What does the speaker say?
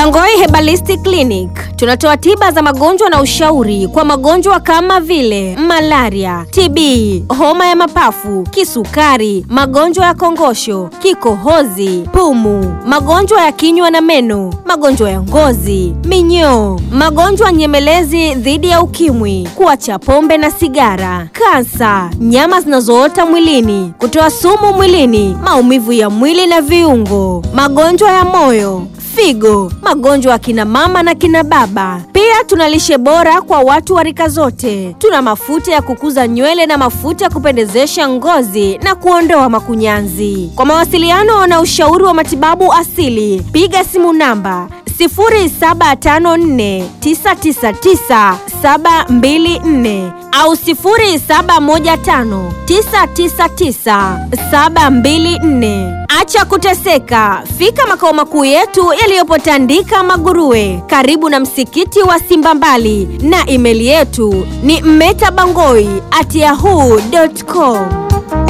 Bangoi Herbalistic Clinic tunatoa tiba za magonjwa na ushauri kwa magonjwa kama vile malaria, TB, homa ya mapafu, kisukari, magonjwa ya kongosho, kikohozi, pumu, magonjwa ya kinywa na meno, magonjwa ya ngozi, minyoo, magonjwa nyemelezi dhidi ya ukimwi, kuacha pombe na sigara, kansa, nyama zinazoota mwilini, kutoa sumu mwilini, maumivu ya mwili na viungo, magonjwa ya moyo figo, magonjwa ya kina mama na kina baba. Pia tuna lishe bora kwa watu wa rika zote. Tuna mafuta ya kukuza nywele na mafuta ya kupendezesha ngozi na kuondoa makunyanzi. Kwa mawasiliano na ushauri wa matibabu asili, piga simu namba 0754999724 au 0715999724. Acha kuteseka, fika makao makuu yetu yaliyopo Tandika Maguruwe, karibu na msikiti wa Simba Mbali, na imeli yetu ni mmetabangoi at yahoo.com.